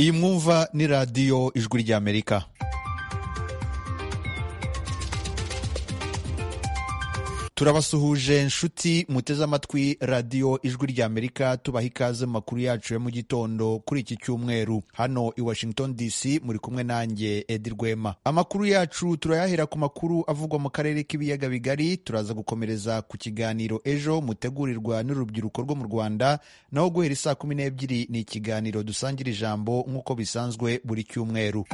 iyi mwumva ni radiyo ijwi ry'amerika turabasuhuje nshuti muteze amatwi radiyo ijwi ry'amerika tubaha ikaze mu makuru yacu ya mu gitondo kuri iki cyumweru hano i washington dc muri kumwe nanjye edi rwema amakuru yacu turayahera ku makuru avugwa mu karere k'ibiyaga bigari turaza gukomereza ku kiganiro ejo mutegurirwa n'urubyiruko rwo mu rwanda naho guhera isaa kumi n'ebyiri ni ikiganiro dusangira ijambo nk'uko bisanzwe buri cyumweru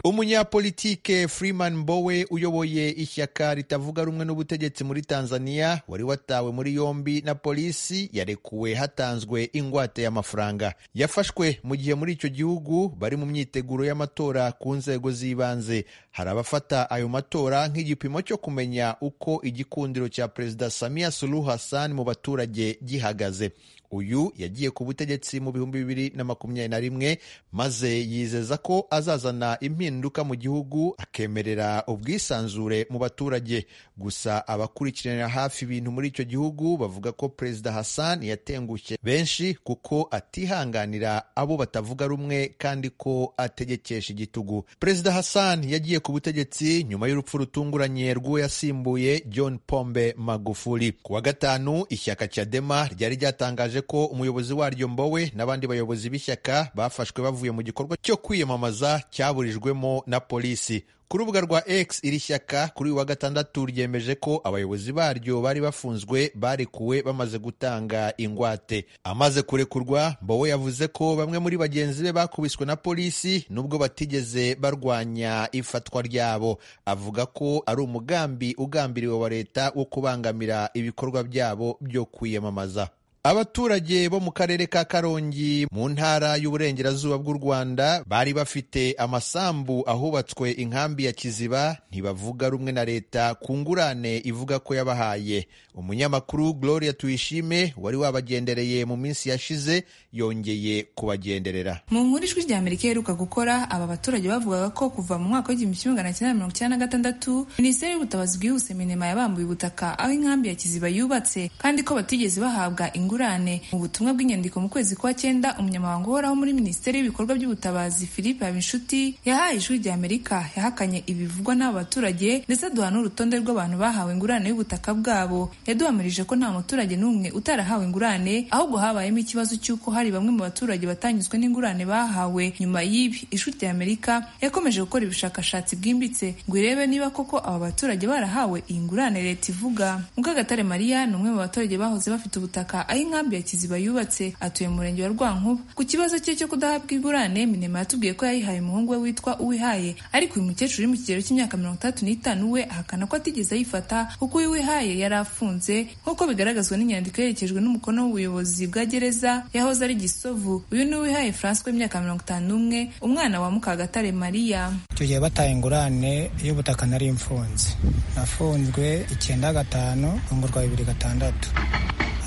umunyapolitike Freeman Mbowe uyoboye ishyaka ritavuga rumwe n'ubutegetsi muri Tanzania wari watawe muri yombi na polisi yarekuwe hatanzwe ingwate y'amafaranga yafashwe mu gihe muri icyo gihugu bari mu myiteguro y'amatora ku nzego z'ibanze hari abafata ayo matora nk'igipimo cyo kumenya uko igikundiro cya Perezida Samia Suluhu Hassan mu baturage gihagaze uyu yagiye ku butegetsi mu bihumbi bibiri na makumyabiri na rimwe maze yizeza ko azazana impinduka mu gihugu akemerera ubwisanzure mu baturage gusa abakurikiranira hafi ibintu muri icyo gihugu bavuga ko perezida hassan yatengushye benshi kuko atihanganira abo batavuga rumwe kandi ko ategekesha igitugu perezida hassan yagiye ku butegetsi nyuma y'urupfu rutunguranye rw'uwo yasimbuye john pombe magufuli ku wa gatanu ishyaka cyadema ryari ryatangaje ko umuyobozi waryo Mbowe n'abandi bayobozi b'ishyaka bafashwe bavuye mu gikorwa cyo kwiyamamaza cyaburijwemo na polisi ku rubuga rwa X iri shyaka kuri uyu wa gatandatu ryemeje ko abayobozi baryo bari bafunzwe barekuwe bamaze gutanga ingwate amaze kurekurwa Mbowe yavuze ko bamwe muri bagenzi be bakubiswe na polisi nubwo batigeze barwanya ifatwa ryabo avuga ko ari umugambi ugambiriwe wa leta wo kubangamira ibikorwa byabo byo kwiyamamaza Abaturage bo mu karere ka Karongi mu ntara y'uburengerazuba bw'u Rwanda bari bafite amasambu ahubatswe inkambi ya Kiziba ntibavuga rumwe na leta ku ngurane ivuga ko yabahaye. Umunyamakuru Gloria Tuyishime wari wabagendereye mu minsi yashize yongeye kubagenderera. Mu nkuru ijwi rya Amerika iheruka gukora aba baturage bavugaga ko kuva mu mwaka w'igihumbi kimwe magana cyenda mirongo icyenda na gatandatu Minisiteri y'ubutabazi bwihuse Minema yabambuye ubutaka aho inkambi ya Kiziba yubatse kandi ko batigeze bahabwa ingurane mu butumwa bw'inyandiko mu kwezi kwa cyenda umunyamabanga uhoraho muri minisiteri y'ibikorwa by'ubutabazi philippe habinshuti yahaye ijwi rya amerika yahakanye ibivugwa n'aba baturage ndetse aduha n'urutonde rw'abantu bahawe ingurane y'ubutaka bwabo yaduhamirije ko nta muturage n'umwe utarahawe ingurane ahubwo habayemo ikibazo cy'uko hari bamwe mu baturage batanyuzwe n'ingurane bahawe nyuma y'ibi ijwi rya amerika yakomeje gukora ubushakashatsi bwimbitse ngo irebe niba koko aba baturage barahawe iyi ngurane leta ivuga mukagatare mariya ni umwe mu baturage bahoze bafite ubutaka aho inkambi ya kiziba yubatse atuye mu murenge wa rwankuba ku kibazo cye cyo kudahabwa ingurane minema yatubwiye ko yayihaye umuhungu we witwa uwihaye ariko uyu mukecuru uri mu kigero cy'imyaka mirongo itandatu n'itanu we ahakana ko atigeze ayifata kuko uyu wihaye yari afunze nk'uko bigaragazwa n'inyandiko yerekejwe n'umukono w'ubuyobozi bwa gereza yahoze ari gisovu uyu ni uwihaye francois w'imyaka mirongo itanu n'umwe umwana wa mukagatare mariya icyo gihe bataye ingurane y'ubutaka nari mfunze nafunzwe icyenda gatanu rwa bibiri gatandatu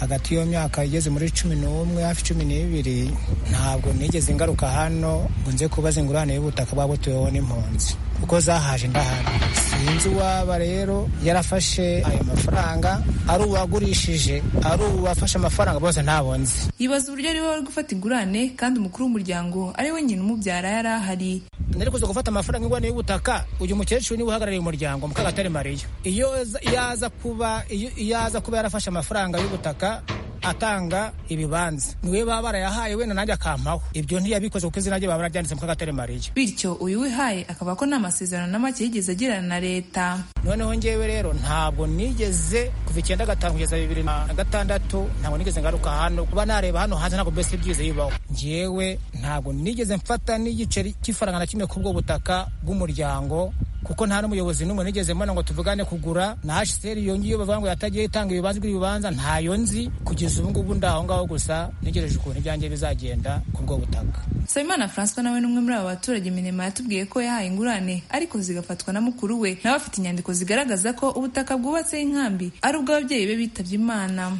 hagati y'iyo myaka igeze muri cumi n'umwe hafi cumi n'ibiri ntabwo nigeze ingaruka hano ngo nze kubaza ingurane y'ubutaka bwabutuweho n'impunzi kuko zahaje ndahari sinzi uwaba rero yarafashe ayo mafaranga ari uwagurishije ari uwafashe amafaranga bose ntabonze yibaza uburyo ariwe wari gufata ingurane kandi umukuru w'umuryango ari we nyina umubyara yari ahari nari kuza gufata amafaranga ingurane y'ubutaka uyu mukecuru niwe uhagarariye umuryango mukagatare mariya iyo yaza kuba yaza kuba yarafashe amafaranga y'ubutaka atanga ibibanza niwe baba barayahaye wenda nanjye akampaho ibyo ntiyabikoze kuko izina rye baba bararyanditse mukagatare mariya bityo uyu wihaye akaba ko nta masezerano na make yigeze agirana na leta noneho ngewe rero ntabwo nigeze kuva icyenda gatanu kugeza bibiri na gatandatu ntabwo nigeze ngaruka hano kuba nareba hano hanze ntabwo mbese byize bibaho ngewe ntabwo nigeze mfata n'igiceri cy'ifaranga na kimwe nyine kubwo butaka bw'umuryango kuko nta n'umuyobozi n'umwe nigeze mbona ngo tuvugane kugura na hsr yongiye bavuga ngo yatagiye itanga ibibanza by'ibibanza ntayo nzi kugeza ubu ngubu ndi aho ngaho gusa ntegereje ukuntu ibyanjye bizagenda ku bwo butaka sabimana francois nawe n'umwe muri aba baturage minema yatubwiye ko yahaye ingurane ariko zigafatwa na mukuru we nawe afite inyandiko zigaragaza ko ubutaka bwubatseho inkambi ari ubw'ababyeyi be bitabye imana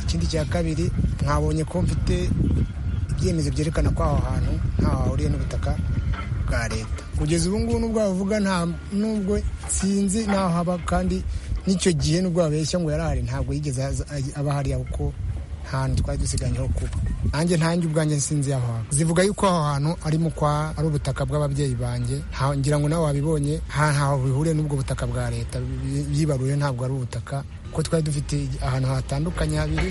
ikindi cya kabiri mwabonye ko mfite ibyemezo byerekana ko aho hantu ntaho hahuriye n'ubutaka bwa leta kugeza ubu ngubu n'ubwo bavuga nta n'ubwo sinzi naho haba kandi n'icyo gihe n'ubwo babeshya ngo yarahari ntabwo yigeze aba ahari kuko nta hantu twari dusiganyeho kuba nanjye ntange ubwanjye nsinzi aho hantu zivuga yuko aho hantu ari mu kwa ari ubutaka bw'ababyeyi banjye Ha- ngira ngo nawe wabibonye nta ntaho bihuriye n'ubwo butaka bwa leta Bi- byibaruye ntabwo ari ubutaka kuko twari dufite ahantu hatandukanye habiri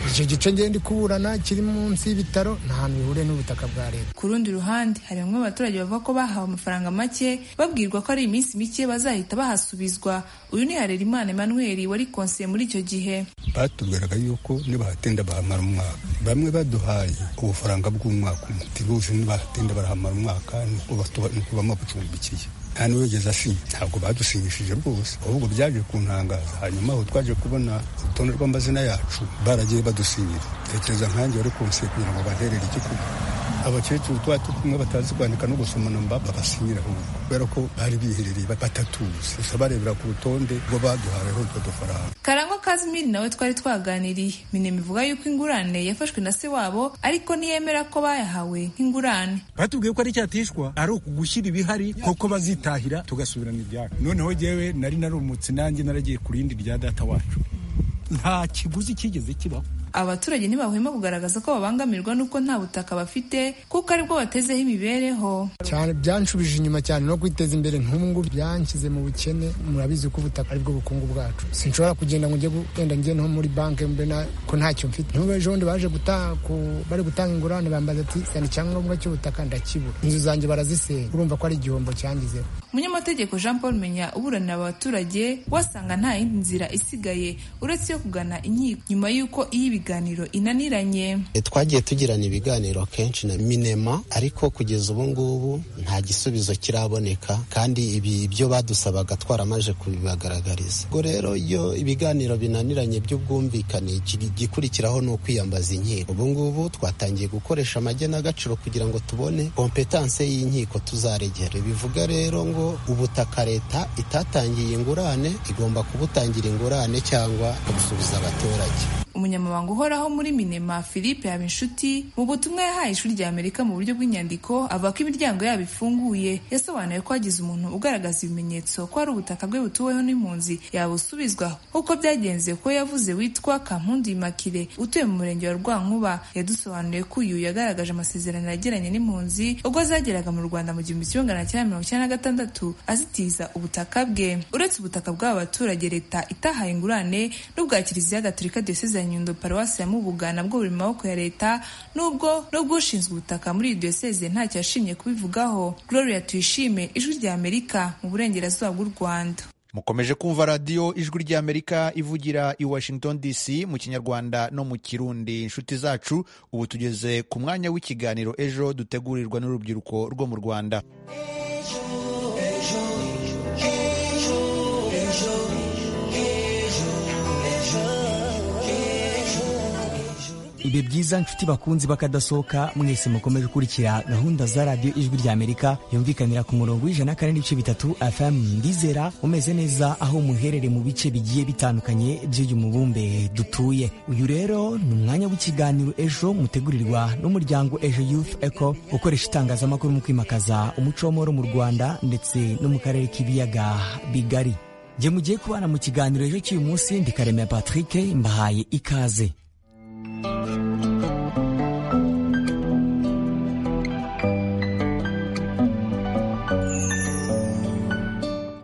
icyo gice ngenda kuburana kiri munsi y'ibitaro nta hantu bihuriye n'ubutaka bwa leta Ku rundi ruhande hari bamwe mu baturage bavuga ko bahawe amafaranga make babwirwa ko ari iminsi mike bazahita bahasubizwa uyu ni Harerimana Emmanuel wari konseye muri icyo gihe batubwiraga yuko nibahatinda bahamara umwaka bamwe baduhaye ubufaranga bw'umwaka umwe ati bose nibahatinda barahamara umwaka nukubamo bucumbikiye nta n'uwigeze asinya ntabwo badusinyishije rwose ahubwo byaje kuntangaza hanyuma aho twaje kubona urutonde rw'amazina yacu baragiye badusinyira tekereza nkanjye wari konsiye kugira ngo banterere igikuba abakecuru tuba kumwe batazi kwandika no gusoma namba babasinyira ahubwo kubera ko bari biherereye batatuzi gusa barebera ku rutonde rwo baduhayeho utwo dufaranga Karangwa Kazimiri nawe twari twaganiriye Minema ivuga yuko ingurane yafashwe na se wabo ariko ntiyemera ko bayahawe nk'ingurane batubwiye ko ari cyatishwa ari ukugushyira ibihari koko bazitahira tugasubirana ibyacu noneho jyewe nari narumutse nanjye naragiye ku rindi rya data wacu nta kiguzi cyigeze kibaho abaturage ntibahwema kugaragaza ko babangamirwa n'uko nta butaka bafite kuko aribwo batezeho imibereho cyane byanshubije inyuma cyane no kwiteza imbere nk'ubu byanshyize mu bukene murabizi ko ubutaka aribwo bukungu bwacu sinshobora kugenda ngo njye genda njye no muri banki mbe na- ko ntacyo mfite n'ubu ejo bundi baje guta- ku- bari gutanga ingurane bambaza ati sana icyangombwa cy'ubutaka ndakibura inzu zanjye barazisenya urumva ko ari igihombo cyangizeho umunyamategeko jean paul menya uburanira abaturage wasanga nta yindi nzira isigaye uretse iyo kugana inkiko nyuma y'uko iyo ibiganiro inaniranye E, twagiye tugirana ibiganiro kenshi na minema ariko kugeza ubu ngubu nta gisubizo kiraboneka kandi ibi ibyo badusabaga twaramaje kubibagaragariza ubwo rero iyo ibiganiro binaniranye by'ubwumvikane iki- igikurikiraho ni ukwiyambaza inkiko ubu ngubu twatangiye gukoresha amagenagaciro kugira ngo tubone kompetanse y'inkiko tuzaregera bivuga rero ngo ubutaka leta itatangiye ingurane igomba kubutangira ingurane cyangwa kubusubiza abaturage umunyamabanga uhoraho muri minema philippe habinshuti mu butumwa yahaye ishuri rya amerika mu buryo bw'inyandiko avuga ko imiryango yabo ifunguye yasobanuye ko hagize umuntu ugaragaza ibimenyetso ko ari ubutaka bwe butuweho n'impunzi yabusubizwa nk'uko byagenze ko yavuze witwa kampundu imakire utuye mu murenge wa rwankuba yadusobanuriye ko uyu yagaragaje amasezerano yagiranye n'impunzi ubwo zageraga mu rwanda mu gihumbi kimwe magana cyenda mirongo icyenda na gatandatu azitiza ubutaka bwe uretse ubutaka bw'aba baturage leta itahaye ingurane n'ubwa kiliziya gatolika diyoseze ya nyundo paruwasi ya mubuga nabwo buri mu maboko ya leta n'ubwo n'ubwushinzwe ubutaka muri iyi diyoseze ntacyo yashimye kubivugaho gloria tuyishime ijwi rya amerika mu burengerazuba bw'u rwanda mukomeje kumva radiyo ijwi ry'amerika ivugira i washington dc mu kinyarwanda no mu kirundi inshuti zacu ubu tugeze ku mwanya w'ikiganiro ejo dutegurirwa n'urubyiruko rwo mu rwanda ibihe byiza nshuti bakunzi bakadasohoka mwese mukomeje gukurikira gahunda za radiyo ijwi rya amerika yumvikanira ku murongo w'ijana na kane n'ibice bitatu fm ndizera umeze neza aho muherere mu bice bigiye bitandukanye by'uyu mubumbe dutuye uyu rero ni umwanya w'ikiganiro ejo mutegurirwa n'umuryango ejo youth eco ukoresha itangazamakuru mu kwimakaza umuco w'amahoro mu rwanda ndetse no mu karere k'ibiyaga bigari jye mugiye kubana mu kiganiro ejo cy'uyu munsi ndikaremera patrick mbahaye ikaze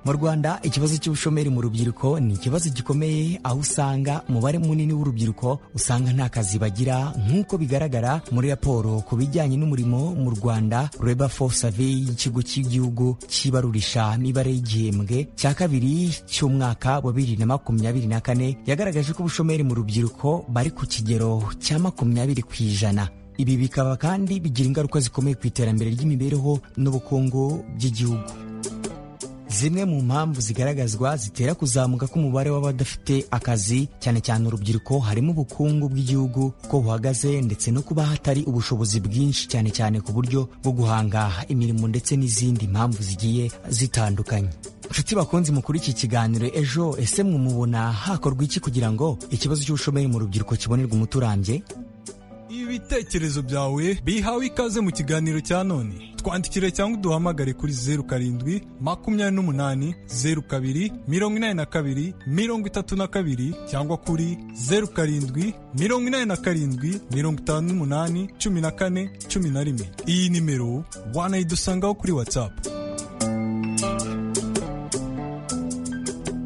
mu rwanda ikibazo cy'ubushomeri mu rubyiruko ni ikibazo gikomeye aho usanga umubare munini w'urubyiruko usanga nta kazi bagira nk'uko bigaragara muri raporo ku bijyanye n'umurimo mu rwanda reba for survey y'ikigo cy'igihugu cy'ibarurisha mibare y'igihembwe cya kabiri cy'umwaka wa bibiri na makumyabiri na kane yagaragaje ko ubushomeri mu rubyiruko bari ku kigero cya makumyabiri ku ijana ibi bikaba kandi bigira ingaruka zikomeye ku iterambere ry'imibereho n'ubukungu by'igihugu Zimwe mu mpamvu zigaragazwa zitera kuzamuka k'umubare w'abadafite akazi cyane cyane urubyiruko harimo ubukungu bw'igihugu uko buhagaze ndetse no kuba hatari ubushobozi bwinshi cyane cyane ku buryo bwo guhanga imirimo ndetse n'izindi mpamvu zigiye zitandukanye. Nshuti bakunzi mukuru iki kiganiro ejo ese mwumubona hakorwa iki kugira ngo ikibazo cy'ubushomeri mu rubyiruko kibonerwe umuti urambye? ibitekerezo byawe bihawe ikaze mu kiganiro cya none twandikire cyangwa uduhamagare kuri zeru karindwi makumyabiri n'umunani zeru kabiri mirongo inani na kabiri mirongo itatu na kabiri cyangwa kuri zeru karindwi mirongo inani na karindwi mirongo itanu n'umunani cumi na kane cumi na rimwe iyi nimero wanayidusangaho kuri watsapu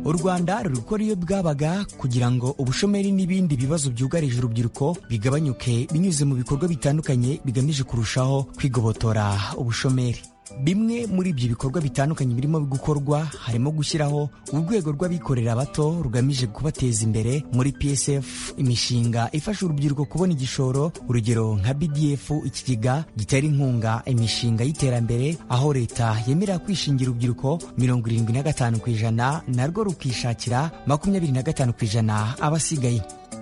u rwanda ruri gukora iyo bwabaga kugira ngo ubushomeri n'ibindi bibazo byugarije urubyiruko bigabanyuke binyuze mu bikorwa bitandukanye bigamije kurushaho kwigobotora ubushomeri bimwe muri ibyo bikorwa bitandukanye birimo gukorwa harimo gushyiraho urwego rw'abikorera bato rugamije kubateza imbere muri psf imishinga ifasha urubyiruko kubona igishoro urugero nka bdf ikigega gitera inkunga imishinga y'iterambere aho leta yemera kwishingira urubyiruko mirongo irindwi na gatanu ku ijana narwo rukishakira makumyabiri na gatanu ku ijana abasigaye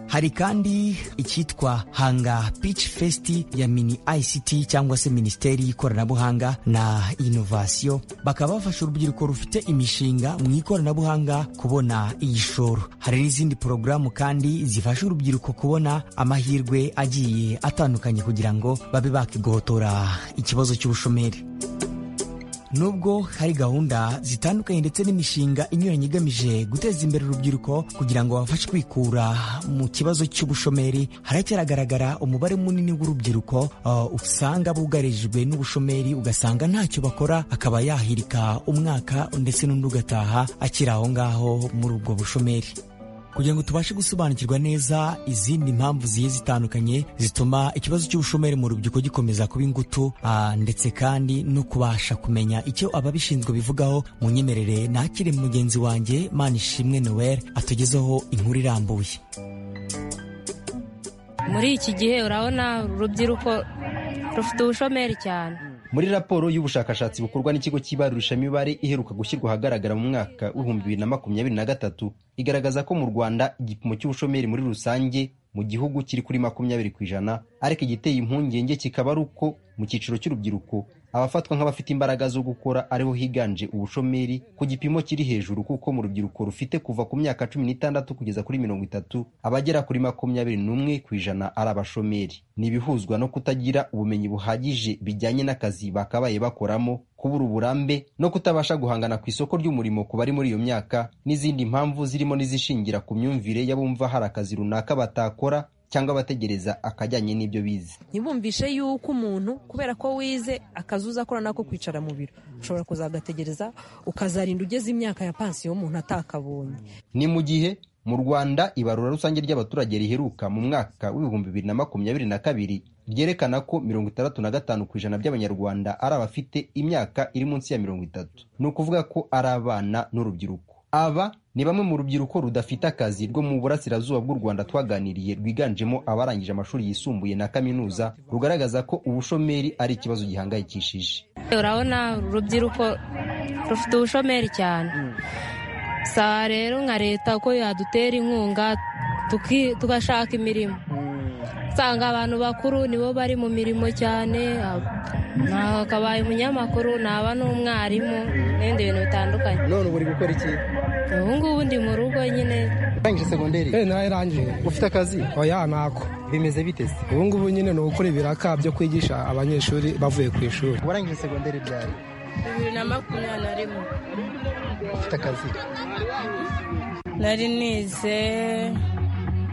hari kandi icyitwa hanga pitch fest ya mini ict cyangwa se minisiteri y'ikoranabuhanga na inovasiyo bakaba bafasha urubyiruko rufite imishinga mu ikoranabuhanga kubona igishoro hari n'izindi porogaramu kandi zifasha urubyiruko kubona amahirwe agiye atandukanye kugira ngo babe bakigohotora ikibazo cy'ubushomeri nubwo hari gahunda zitandukanye ndetse n'imishinga inyuranye igamije guteza imbere urubyiruko kugira ngo babafashe kwikura mu kibazo cy'ubushomeri haracyagaragara umubare munini w'urubyiruko uh, usanga bugarijwe n'ubushomeri ugasanga ntacyo bakora akaba yahirika umwaka ndetse n'undi ugataha akiri aho ngaho muri ubwo bushomeri kugira ngo tubashe gusobanukirwa neza izindi mpamvu zigiye zitandukanye zituma ikibazo cy'ubushomeri mu rubyiruko gikomeza kuba ingutu ndetse kandi no kubasha kumenya icyo ababishinzwe bivugaho mu nyemerere nakire mugenzi wanjye manishimwe noel atugezeho inkuru irambuye muri iki gihe urabona urubyiruko rufite ubushomeri cyane muri raporo y'ubushakashatsi bukorwa n'ikigo cy'ibarurishamibare iheruka gushyirwa ahagaragara mu mwaka w'ibihumbi bibiri na makumyabiri na gatatu igaragaza ko mu rwanda igipimo cy'ubushomeri muri rusange mu gihugu kiri kuri makumyabiri ku ijana ariko igiteye impungenge kikaba ari uko mu cyiciro cy'urubyiruko abafatwa nk'abafite imbaraga zo gukora ariho higanje ubushomeri ku gipimo kiri hejuru kuko mu rubyiruko rufite kuva ku myaka cumi n'itandatu kugeza kuri mirongo itatu abagera kuri makumyabiri n'umwe ku ijana ari abashomeri ni ibihuzwa no kutagira ubumenyi buhagije bijyanye n'akazi bakabaye bakoramo kubura uburambe no kutabasha guhangana ku isoko ry'umurimo ku bari muri iyo myaka n'izindi mpamvu zirimo n'izishingira ku myumvire y'abumva hari akazi runaka batakora cyangwa abategereza akajyanye n'ibyo bize ntibumvishe yuko umuntu kubera ko wize akazi uzakora nako kwicara mu biro ushobora kuzagategereza ukazarinda ugeze imyaka ya pansiyo umuntu atakabonye ni mu gihe mu rwanda ibarura rusange ry'abaturage riheruka mu mwaka w'ibihumbi bibiri na makumyabiri na kabiri ryerekana ko mirongo itandatu na gatanu ku ijana by'abanyarwanda ari abafite imyaka iri munsi ya mirongo itatu ni ukuvuga ko ari abana n'urubyiruko aba ni bamwe mu rubyiruko rudafite akazi rwo mu burasirazuba bw'u rwanda twaganiriye rwiganjemo abarangije amashuri yisumbuye na kaminuza rugaragaza ko ubushomeri ari ikibazo gihangayikishije urabona urubyiruko rufite ubushomeri cyane saa rero nka leta uko yadutera inkunga tugashaka imirimo usanga abantu bakuru nibo bari mu mirimo cyane hakabaye umunyamakuru naba n'umwarimu n'ibindi bintu bitandukanye none ubu uri gukora iki ubu ngubu ndi mu rugo nyine urangije segonderi eh nawe irangije ufite akazi oya nako bimeze biteze ubu ngubu nyine ni ugukora ibiraka byo kwigisha abanyeshuri bavuye ku ishuri warangije segonderi ryari bibiri na makumyabiri na rimwe ufite akazi nari nize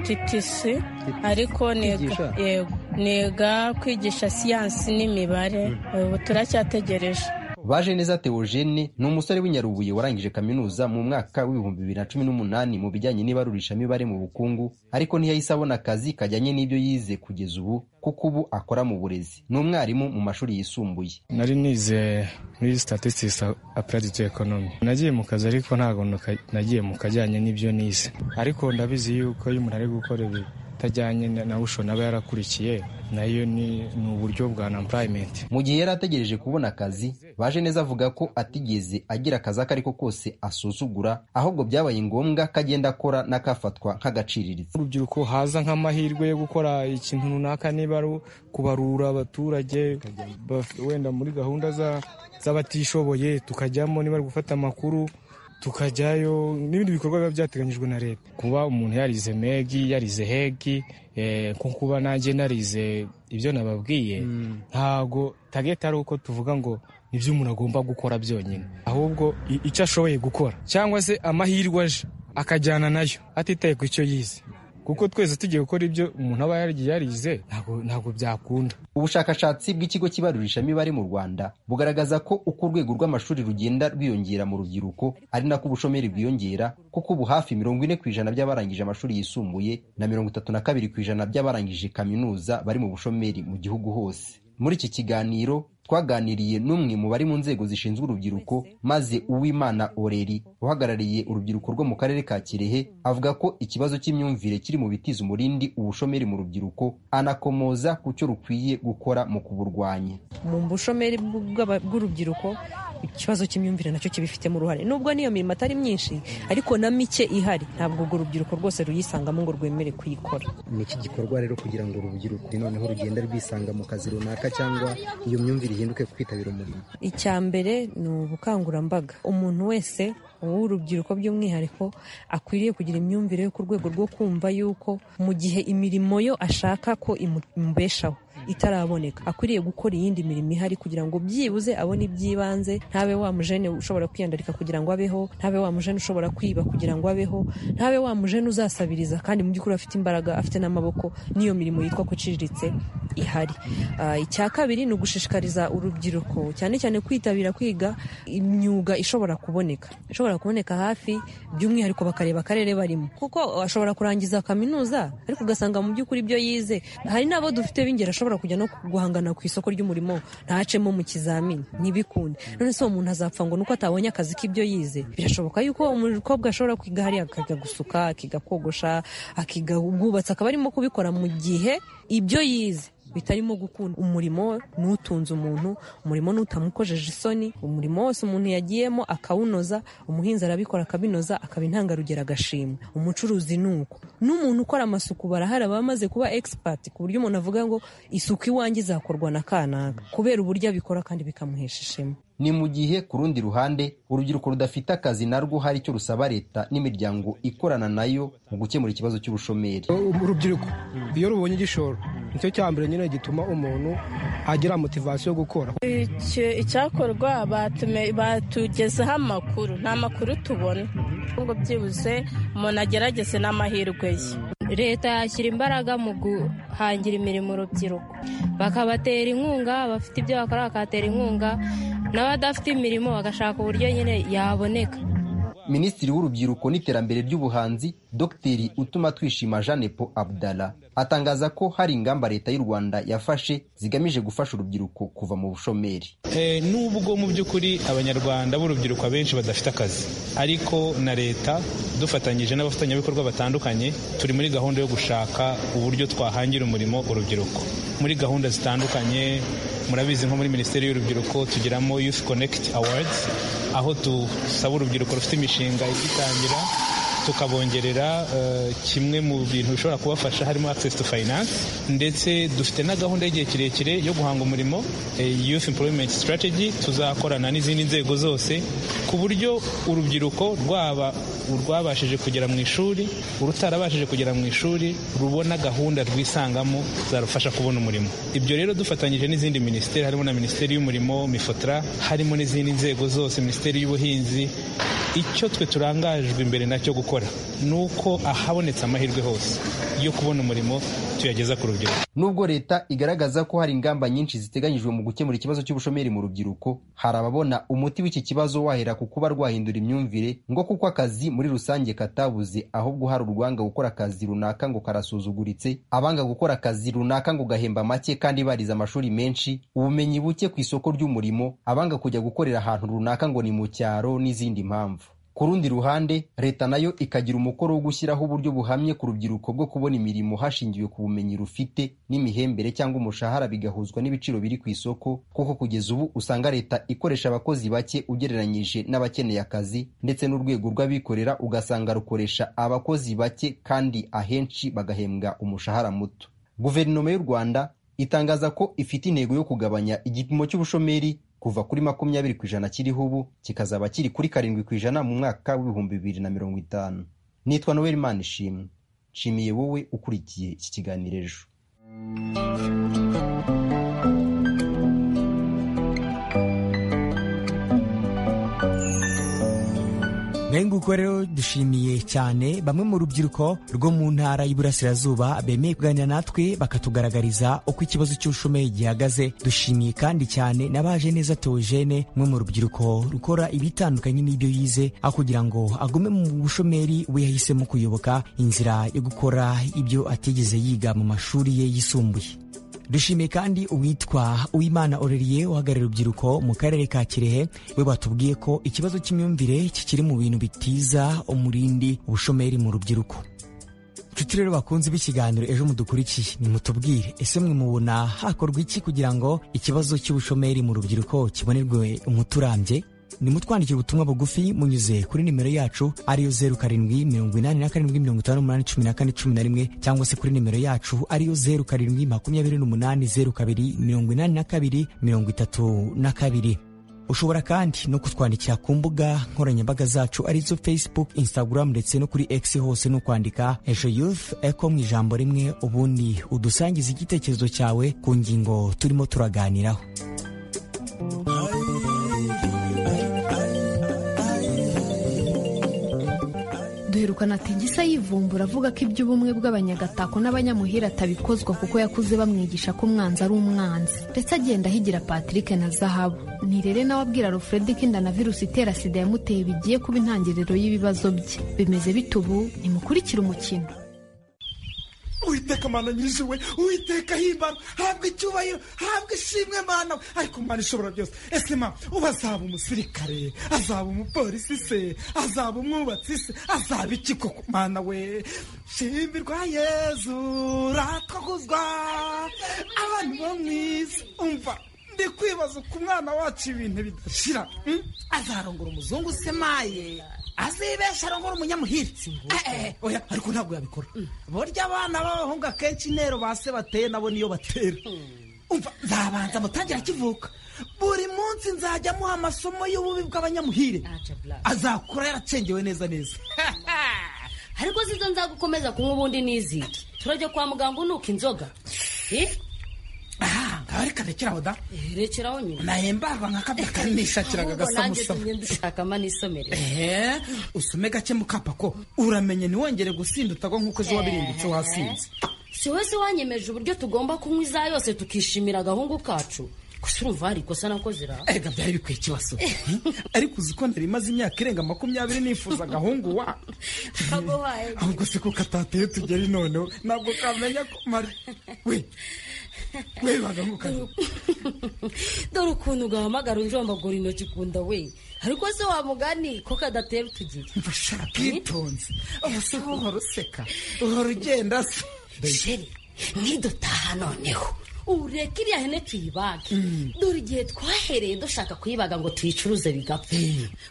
titisi ariko yego niga kwigisha siyansi n'imibare ubu turacyategereje baje neza Theogene ni umusore w'inyarubuye warangije kaminuza mu mwaka w'ibihumbi bibiri na cumi n'umunani mu bijyanye n'ibarurishamibare mu bukungu ariko ntiyahise abona akazi kajyanye n'ibyo yize kugeza ubu kuko ubu akora mu burezi ni umwarimu mu mashuri yisumbuye nari nize muri statistics applied to economy nagiye mu kazi ariko ntabwo nagiye mu kajyanye n'ibyo nize ariko ndabizi yuko iyo umuntu ari gukora ibi atajyanye na busho naba yarakurikiye nayo ni uburyo bwa employment mu gihe yari ategereje kubona akazi baje neza avuga ko atigeze agira akazi ako ariko kose asuzugura ahubwo byabaye ngombwa ko agenda akora n'akafatwa nk'agaciriritse urubyiruko haza nk'amahirwe yo gukora ikintu runaka niba ari kubarura abaturage wenda muri gahunda z'abatishoboye tukajyamo niba ari gufata amakuru tukajyayo n'ibindi bikorwa biba byateganyijwe na leta kuba umuntu yarize megi yarize hegi eh, nko kuba nanjye narize ibyo nababwiye ntago tageti ari uko tuvuga ngo nibyo umuntu agomba gukora byonyine ahubwo i- icyo ashoboye gukora cyangwa se amahirwe aje akajyana nayo atitaye ku cyo yize kuko twese tugiye gukora ibyo umuntu aba yarigiye yarize ntago- ntabwo byakunda ubushakashatsi bw'ikigo cy'ibarurishamibare mu rwanda bugaragaza ko uko urwego rw'amashuri rugenda rwiyongera mu rubyiruko ari nako ubushomeri bwiyongera kuko ubu hafi mirongo ine ku ijana by'abarangije amashuri yisumbuye na mirongo itatu na kabiri ku ijana by'abarangije kaminuza bari mu bushomeri mu gihugu hose muri iki kiganiro twaganiriye n'umwe mu bari mu nzego zishinzwe urubyiruko maze uwimana oreri uhagarariye urubyiruko rwo mu karere ka kirehe avuga ko ikibazo cy'imyumvire kiri mu bitiza umurindi ubushomeri mu rubyiruko anakomoza ku cyo rukwiye gukora mu kuburwanya mu bushomeri bw- bw'aba- bw'urubyiruko ikibazo cy'imyumvire nacyo kibifitemo uruhare nubwo n'iyo mirimo atari myinshi ariko na mike ihari ntabwo urwo rubyiruko rwose ruyisangamo ngo rwemere kuyikora ni iki gikorwa rero kugira ngo urubyiruko noneho rugenda rwisanga mu kazi runaka cyangwa iyo myumvire ihinduke kwitabira umurimo icya mbere ni ubukangurambaga umuntu wese w'urubyiruko by'umwihariko akwiriye kugira imyumvire yo ku rwego rwo kumva yuko mu gihe imirimo yo ashaka ko imu- imubeshaho itaraboneka akwiriye gukora iyindi mirimo ihari kugira ngo byibuze abone iby'ibanze ntabe wa mujene ushobora kwiyandarika kugira ngo abeho ntabe wa mujene ushobora kwiba kugira ngo abeho ntabe wa mujene uzasabiriza kandi mu by'ukuri afite imbaraga afite n'amaboko n'iyo mirimo yitwa ko iciriritse ihari Ah, icya kabiri ni ugushishikariza urubyiruko cyane cyane kwitabira kwiga imyuga ishobora kuboneka ishobora kuboneka hafi by'umwihariko bakareba akarere barimo kuko ashobora kurangiza kaminuza ariko ugasanga mu by'ukuri ibyo yize hari n'abo dufite b'ingeri ashobora kujya no guhangana ku isoko ry'umurimo ntacemo mu kizamini ntibikunde none se uwo muntu azapfa ngo nuko atabonye akazi k'ibyo yize birashoboka yuko umukobwa ashobora kwiga hariya akajya gusuka akiga kogosha akiga ubwubatsi akaba arimo kubikora mu gihe ibyo yize bitarimo gukunda umurimo n'utunze umuntu umurimo n'utamukojeje isoni umurimo wose umuntu yagiyemo akawunoza umuhinzi arabikora akabinoza akaba intangarugero agashimwa umucuruzi ni uko n'umuntu ukora amasuku barahari aba amaze kuba egisipati ku buryo umuntu avuga ngo isuku iwanjye izakorwa na kanaka kubera uburyo abikora kandi bikamuhesha ishema ni mu gihe ku rundi ruhande urubyiruko rudafite akazi narwo hari icyo rusaba leta n'imiryango ikorana nayo mu gukemura ikibazo cy'ubushomeri urubyiruko iyo rubonye igishoro nicyo cya mbere nyine gituma umuntu agira motivasiyo yo gukora Icyo- icyakorwa batume- batugezeho amakuru nta makuru tubona ngo byibuze umuntu agerageze n'amahirwe ye leta yashyira imbaraga mu guhangira imirimo urubyiruko bakabatera inkunga abafite ibyo bakora bakatera inkunga n'abadafite imirimo bagashaka uburyo nyine yaboneka minisitiri w'urubyiruko n'iterambere ry'ubuhanzi dr utuma twishima jeanepo abdala atangaza ko hari ingamba leta y'u rwanda yafashe zigamije gufasha urubyiruko kuva mu bushomeri Eh, nubwo mu by'ukuri abanyarwanda b'urubyiruko abenshi badafite akazi ariko na leta dufatanyije n'abafatanyabikorwa batandukanye turi muri gahunda yo gushaka uburyo twahangira umurimo urubyiruko muri gahunda zitandukanye murabizi nko muri minisiteri y'urubyiruko tugiramo youth connect awards aho dusaba urubyiruko rufite imishinga igitangira tukabongerera eh, kimwe mu bintu bishobora kubafasha harimo access to finance ndetse dufite na gahunda y'igihe kirekire yo guhanga umurimo eh, youth employment strategy tuzakorana n'izindi nzego zose ku buryo urubyiruko rwaba urwabashije kugera mu ishuri urutarabashije kugera mu ishuri rubona gahunda rwisangamo zarufasha kubona umurimo ibyo rero dufatanyije n'izindi minisiteri harimo na minisiteri y'umurimo mifotra harimo n'izindi nzego zose minisiteri y'ubuhinzi icyo twe turangajwe imbere nacyo gukora ni uko ahabonetse amahirwe hose yo kubona umurimo tuyageza ku rubyiruko nubwo leta igaragaza ko hari ingamba nyinshi ziteganyijwe mu gukemura ikibazo cy'ubushomeri mu rubyiruko hari ababona umuti w'iki kibazo wahera ku kuba rwahindura imyumvire ngo kuko akazi muri rusange katabuze ahubwo hari urwanga gukora akazi runaka ngo karasuzuguritse abanga gukora akazi runaka ngo gahemba make kandi barize amashuri menshi ubumenyi buke ku isoko ry'umurimo abanga kujya gukorera ahantu runaka ngo ni mu cyaro n'izindi mpamvu ku rundi ruhande leta nayo ikagira umukoro wo gushyiraho uburyo buhamye ku rubyiruko bwo kubona imirimo hashingiwe ku bumenyi rufite n'imihembere cyangwa umushahara bigahuzwa n'ibiciro biri ku isoko kuko kugeza ubu usanga leta ikoresha abakozi bake ugereranyije n'abakeneye akazi ndetse n'urwego rw'abikorera ugasanga rukoresha abakozi bake kandi ahenshi bagahembwa umushahara muto guverinoma y'u rwanda itangaza ko ifite intego yo kugabanya igipimo cy'ubushomeri kuva kuri makumyabiri ku ijana kiriho ubu kikazaba kiri kuri karindwi ku ijana mu mwaka w'ibihumbi bibiri na mirongo itanu nitwa noel manishimwe nshimiye wowe ukurikiye iki kiganiro ejo Mbega uko rero dushimiye cyane bamwe mu rubyiruko rwo mu ntara y'Iburasirazuba bemeye kuganira natwe bakatugaragariza uko ikibazo cy'ubushomeri gihagaze dushimiye kandi cyane n'abaje neza Theogene umwe mu rubyiruko rukora ibitandukanye n'ibyo yize aho kugira ngo agume mu bushomeri we yahisemo kuyoboka inzira yo gukora ibyo atigeze yiga mu mashuri ye yisumbuye dushimiye kandi uwitwa uwimana oreriye uhagarariye urubyiruko mu karere ka kirehe we batubwiye ko ikibazo cy'imyumvire kikiri mu bintu bitiza umurindi ubushomeri mu rubyiruko nshuti rero bakunze b'ikiganiro ejo mudukurikiye nimutubwire ese mwe mubona hakorwa iki kugira ngo ikibazo cy'ubushomeri mu rubyiruko kibonerwe umuti urambye nimutwandikira ubutumwa bugufi munyuze kuri nimero yacu ariyo zeru karindwi mirongo inani na karindwi mirongo itanu n'umunani cumi na kane cumi na rimwe cyangwa se kuri nimero yacu ariyo zeru karindwi makumyabiri n'umunani zeru kabiri mirongo inani na kabiri mirongo itatu na kabiri ushobora kandi no kutwandikira ku mbuga nkoranyambaga zacu arizo facebook instagram ndetse no kuri x hose no kwandika ejo youth eco mu ijambo rimwe ubundi udusangiza igitekerezo cyawe ku ngingo turimo turaganiraho duherukana tigisa yivumbura avuga ko iby'ubumwe bw'abanyagatako n'abanyamuhira atabikozwa kuko yakuze bamwigisha ko umwanzi ari umwanzi ndetse agenda ahigira patrick na zahabu ni rero nawe abwira alfred ko inda na virusi itera sida yamuteye bigiye kuba intangiriro y'ibibazo bye bimeze bite ubu nimukurikire umukino uwiteka mana nyir'ijuru uwiteka himbara habwa icyubahiro habwa ishimwe mana ariko mana ishobora byose ese mama uba azaba umusirikare azaba umupolisi se azaba umwubatsi se azaba iki koko mana we shimirwa yezu ratukuzwa abantu bo mu isi umva ndi kwibaza uko umwana wacu ibintu bidashira azarongora umuzungu semaye azibesha arongora umunyamuhiritsi oya ariko ntabwo yabikora burya abana b'abahungu akenshi intero ba se bateye nabo niyo batera umva nzabanza mutangira akivuka buri munsi nzajya amuha amasomo y'ububi bw'abanyamuhire azakura yaracengewe neza neza ariko zizo nzagukomeza kunywa ubundi n'izindi turajya kwa muganga unuka inzoga ngaho reka rekeraho da rekeraho nyuma naye mbarwa nka kabya kari nishakiraga agasamusamo dushakamo n'isomero eee usome gake mukapa ko uramenye ntiwongere gusinda utagwa nk'uko ejo wabirimbitse wasinze si wese wanyemeje uburyo tugomba kunywa iza yose tukishimira agahungu kacu gusa urumva hari ikosa nakoze ra ega byari bikwiye ikibazo ariko uzi ko nari imaze imyaka irenga makumyabiri nifuza agahungu wa ahubwo se ko katateye tugeri noneho ntabwo kamenya ko mari we webaga nkukazi dore ukuntu ugahamagara unjombagura intoki ukunda we ariko se wa mugani ko kadatera utugiri bashaka itonze ubuse uhora useka uhora ugenda se sheri nkidutaha noneho ureke iriya hene tuyibage dore igihe twahereye dushaka kuyibaga ngo tuyicuruze bigapfa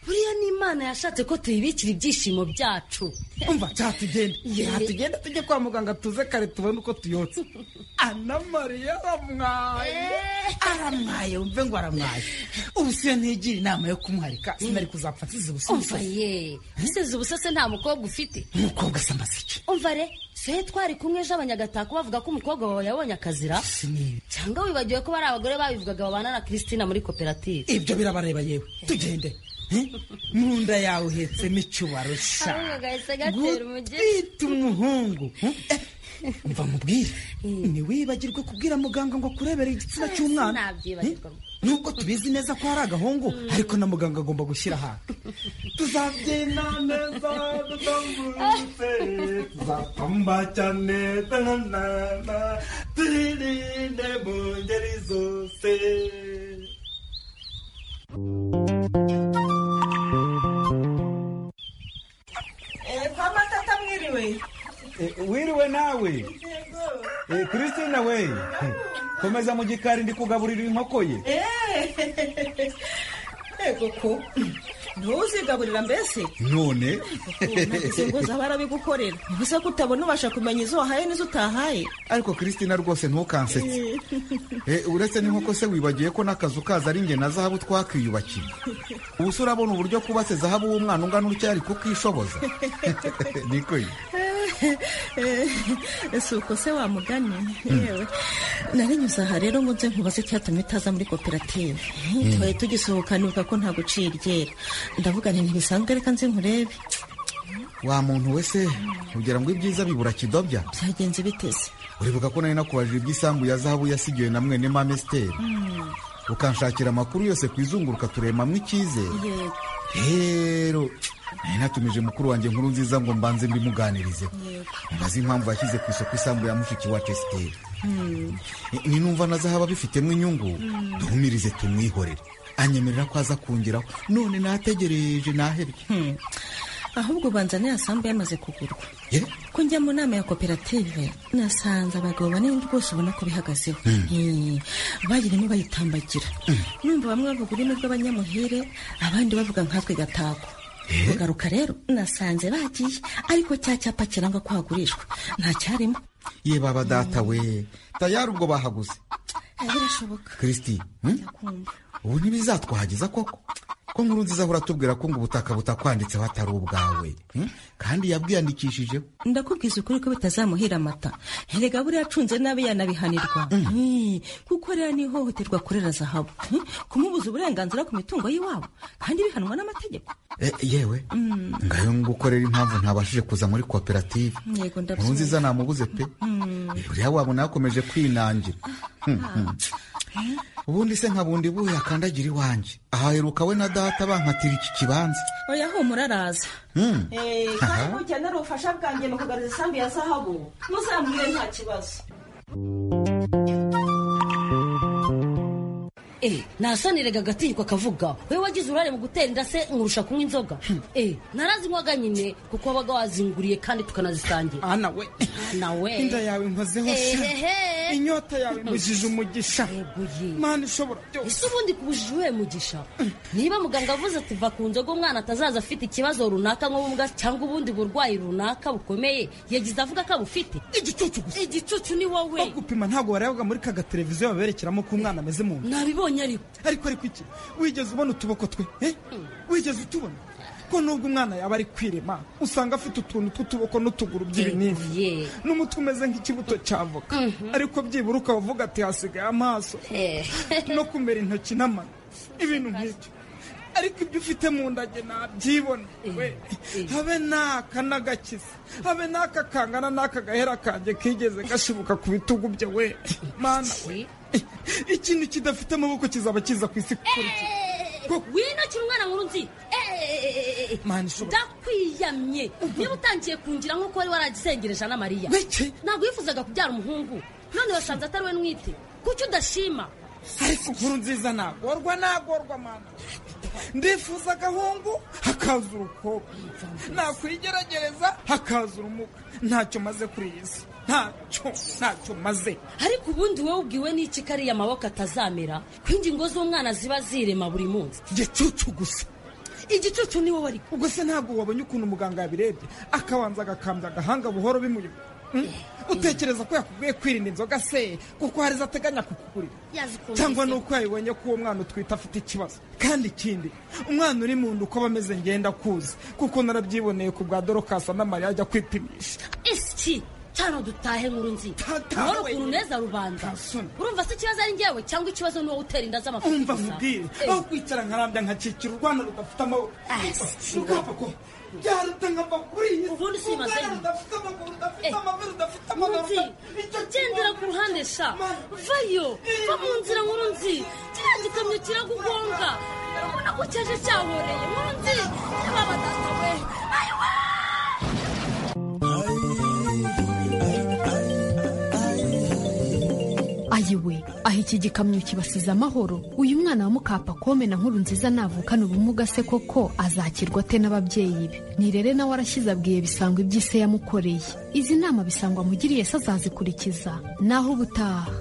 buriya n'imana yashatse ko tuyibikira ibyishimo byacu umva cyatugenda cyatugenda tujye kwa muganga tuze kare tubone uko tuyotse ana mariya aramwaye aramwaye wumve ngo aramwaye ubu si yo ntigira inama yo kumwarika sinari kuzapfa nsize ubusa umva ye nsize ubusa se nta mukobwa ufite umukobwa se amazike umva re se twari kumwe ejo abanyagatako bavuga ko umukobwa wawe yabonye akazira cyangwa wibagiwe ko bari abagore babivugaga babana na christina muri koperative ibyo birabareba yewe tugende mu nda yawe uhetsemo icyubaro sha gutwita umuhungu mva mubwire ntiwibagirwe kubwira muganga ngo akurebere igitsina cy'umwana nubwo tubizi neza ko hari agahungu ariko na muganga agomba gushyira ahantu tuzabyina neza dutambutse tuzatamba cyane tanana turinde mu ngeri zose wiriwe nawe christine we komeza mu gikari ndi kugaburira inkoko ye yego ko ntuzigaburira mbese none navuze ngo zaba arabigukorera gusa ko utabona ubasha kumenya izo wahaye n'izo utahaye ariko christina rwose ntukansetse Eh, uretse n'inkoko se wibagiwe ko n'akazu kaza ari inge na zahabu twakwiyubakiye ubu se urabona uburyo kubatse zahabu w'umwana ungana utya ari kukishoboza niko ye. si uko se wamuganye yewe narinyuze aha rero ngo nze nkubaze icyatumye utaza muri koperative Mm. twari tugisohokanibuka ko nta gucira iryera ndavuga nti ntibisanzwe reka nze nkurebe wa muntu we se ugira ngo ibyiza bibura kidobya byagenze biteze uribuka ko nari nakubajije iby'isambu ya zahabu yasigiwe na mwene mama esiteri Mm, ukanshakira amakuru yose ku izunguruka turemamo icyizere yego rero nari natumije mukuru wanjye nkuru nziza ngo mbanze mbimuganirize yego mubaze impamvu yashyize ku isoko isambu ya mushiki wacu esiteri Mm, ni numva nazahaba bifitemo inyungu Mm. duhumirize tumwihorere anyemerera ko aza kungeraho none nategereje nahebye ahubwo ubanza niya sambu yamaze kugurwa Ye? ko njya mu nama ya koperative nasanze abagabo banini rwose ubona ko bihagazeho Eh, bagirimo bayitambagira numva bamwe bavuga ururimi rw'abanyamuhire abandi bavuga nkatwe gatako kugaruka rero nasanze bagiye ariko cya cyapa kiranga ko hagurishwa nta cyarimo ye baba data we tayari ubwo bahaguze Eh, birashoboka christi hmm? ndakumva ubu ntibizatwahageza koko ko nkuru nziza ahora atubwira ko ngo ubutaka butakwanditseho atari ubwawe hmm? kandi yabwiyandikishijeho ndakubwiza ukuri ko bitazamuhira amata erega buriya acunze nabi yanabihanirwa Eh, kuko rero ni ihohoterwa kurera zahabu Eh, kumubuza uburenganzira ku mitungo y'iwabo kandi bihanwa n'amategeko Eh, yewe Mm, ngayo ngukorera impamvu ntabashije kuza muri koperative yego nkuru nziza ndabyumva namubuze pe Mm, buriya wabona yakomeje kwinangira Hmm, hmm. ubundi se nkabundi buhe akandagira iwanjye ahaheruka we na data bankatira iki kibanza oya humura araza Hmm. Eh, Aha. mukenera ubufasha bwanjye mu kugarura isambu ya zahabu muzambwire nta kibazo Eh, nasaniraga agatinyiko akavuga we wagize uruhare mu gutera inda se nkurusha kunywa inzoga Eh, narazinywaga nyine kuko wabaga wazinguriye kandi tukanazisangira ana we ana we inda yawe nkozeho sha Ehehe. inyota yawe imujije umugisha mana ishobora byose ese ubundi kubujije uwuhe mugisha niba muganga avuze ati va ku nzoga umwana atazaza afite ikibazo runaka nk'ubumuga cyangwa ubundi burwayi runaka bukomeye yagize avuga ko abufite igicucu gusa igicucu ni wowe bagupima ntabwo wareba muri ka gateleviziyo baberekeramo ko umwana ameze mu nda nabibonye ariko ariko ariko iki wigeze ubona utuboko twe eh? wigeze utubona ko nubwo umwana yaba ari kwirema usanga afite utuntu tw'utuboko n'utuguru by'ibinini n'umutwe umeze nk'ikibuto cy'avoka ariko byibura ukavuga ati hasigaye amaso no kumera intoki n'amano ibintu nk'ibyo ariko ibyo ufite mu nda njye nabyibona we habe n'aka n'agakiza habe n'aka kangana n'aka gahera kanjye kigeze gashibuka ku bitugu bye we mana we ikintu kidafite amaboko kizaba kiza ku isi kukurikira winakira umwana nkuru nzi Mana ishobora- ndakwiyamye niba utangiye kungira nk'uko wari waragisengereje na mariya ntabwo wifuzaga kubyara umuhungu none wasanze atari we mwite kuki udashima ariko inkuru nziza nagorwa nagorwa mana ndifuza agahungu hakaza urukobwa nakwigerageza hakaza urumuga ntacyo maze kuri iyi si ntacyo ntacyo maze ariko ubundi wowe ubwiwe n'iki kariya amaboko atazamera ko ingingo z'umwana ziba zirema buri munsi igicucu gusa igicucu ni wowe ariko ubwo se ntabwo wabonye ukuntu muganga yabirebye akabanza agakambya agahanga buhoro bimuyobora Mm? utekereza ko yakubwiye kwirinda inzoga se kuko hari zo ateganya kukugurira cyangwa ni uko yabibonye ko uwo mwana utwite afite ikibazo kandi ikindi umwana uri mu nda uko aba ameze ngenda kuzi kuko narabyiboneye ku bwa dorokasa na mariya ajya kwipimisha isi cyane dutahe nkuru nzi Tata wari we. ukuntu neza rubanda urumva se ikibazo ari njyewe cyangwa ikibazo ni wowe utera inda z'amafuti umva gusa? mubwire Eh. aho kwicara nkarambya nkakikira urwana rudafite amaboko rugapfa ko byaruta nkava kuri iyi ubundi si maze urwana rudafite amaguru rudafite amabere rudafite amabere nzi gendera ku ruhande sha vayo va mu nzira nkuru nzi kiriya gikamyo kiragugonga urabona ko cyaje cyahoreye nkuru nzi niba badata we ayiwe ayiwe aho iki gikamyo kibasize amahoro uyu mwana wa mukapa kome na nkuru nziza navukana ubumuga se koko azakirwa ate n'ababyeyi be nirere nawe arashyize abwiye bisangwa ibyo se yamukoreye izi nama bisangwa amugiriye se azazikurikiza naho ubutaha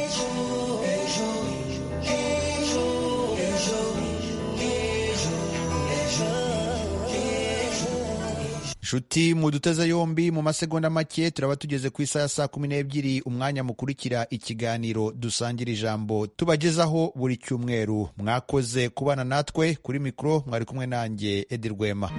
ejo ejo nshuti muduteze yombi mu masegonda make turaba tugeze ku isaha ya saa kumi n'ebyiri umwanya mukurikira ikiganiro dusangira ijambo tubagezaho buri cyumweru mwakoze kubana natwe kuri mikoro mwari kumwe nanjye edi rwema